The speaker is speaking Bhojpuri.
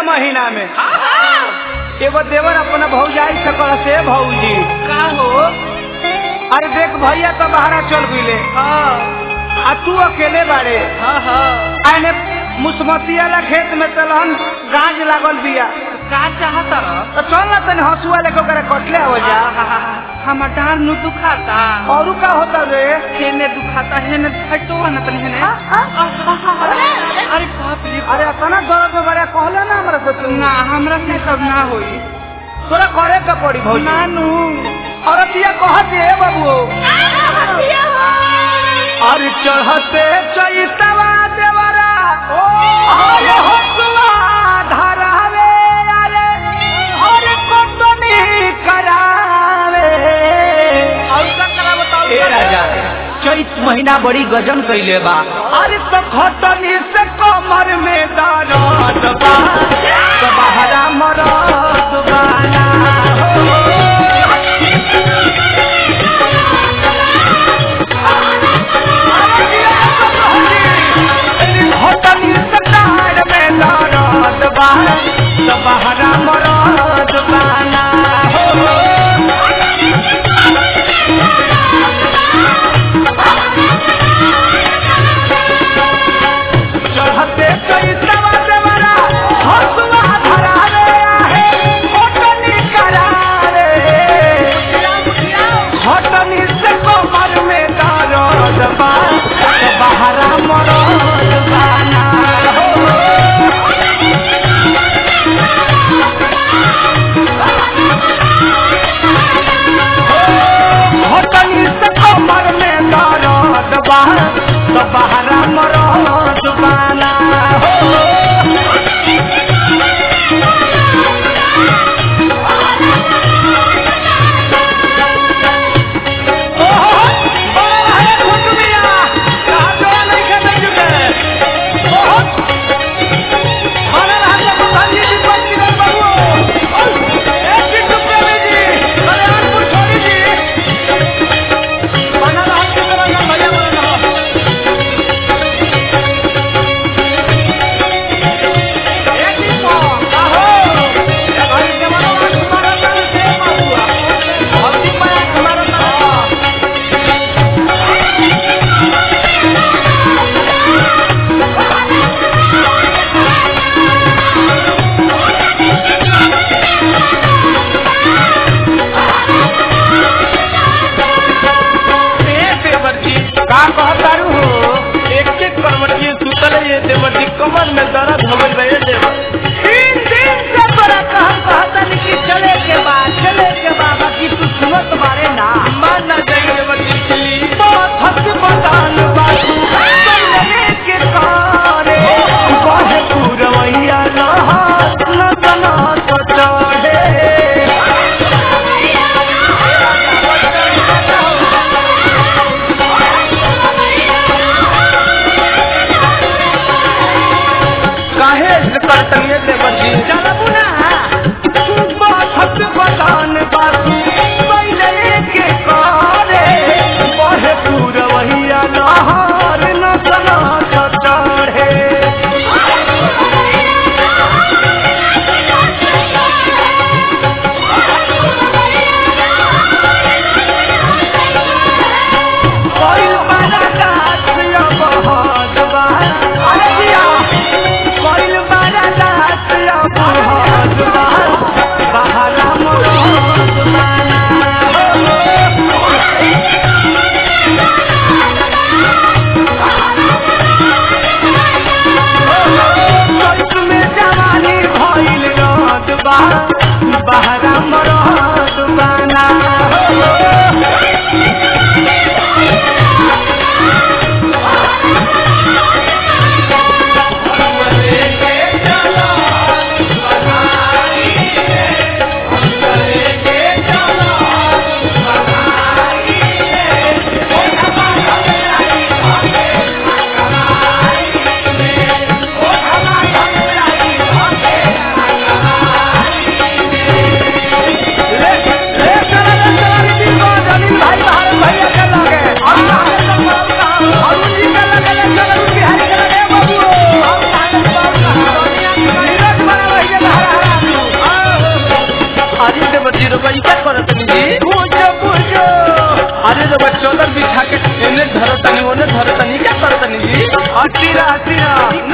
महीना में एगो देवर अपना भौजाई से कह से भौजी का हो अरे देख भैया तो बाहरा चल गईले हाँ आ तू अकेले बाड़े हाँ हाँ आने मुसमतिया ला खेत में तलहन गाज लागल बिया का चाहता रह तो चल ना तनी हसुआ लेके ओकरा कटले हो जा हमार डार नु दुखाता और का होता रे हेने दुखाता हेने हटो ना तनी हेने अरे बाप रे अरे अतना दर्द में बड़ा कहले ना हमरा से तू ना हमरा से सब ना होई तोरा करे का पड़ी भौजी नानू औरतिया कहत है बाबू अरे चढ़ते चैतवा देवरा अरे हसुआ धरावे अरे अरे कोटनी करावे और का करा बताओ ए राजा चैत महीना बड़ी गजन कैले बा अरे तो खटनी से कमर में दर्द बा तो बहरा मरद बाना खटनी से डार में दर्द बा तो बहरा मरद बाना चढ़ते चैतवा देवरा हसुआ धरा रे आहे होटनी करा रे होटनी से कमर में दर्द बा तो बहरा मरद बाना हो होटनी से कमर में दर्द बा तो बहरा मरद बाना हो का कहतारू हो एक एक करवटिए सुतल ये देवटी कमर में दर्द हो गई रहे देवर तीन दिन से तोरा कहम कहतन कि चले के बाद चले के बाद बाकी तू सुनत बारे ना मान ना जाए देवटी चली बहुत हक बदान बातू चले के कारे कहे पूरवैया नहात न तना तो चढ़े काहे से करतन ये देवटी चलबू ना बहुत हक बदान बातू पहले के कारे कहे पूरवैया नहार न तना तो चढ़े कोई बड़ा दास या बहुत बा अरे जिया कोई बड़ा दास या बहुत अतिरा अतिरा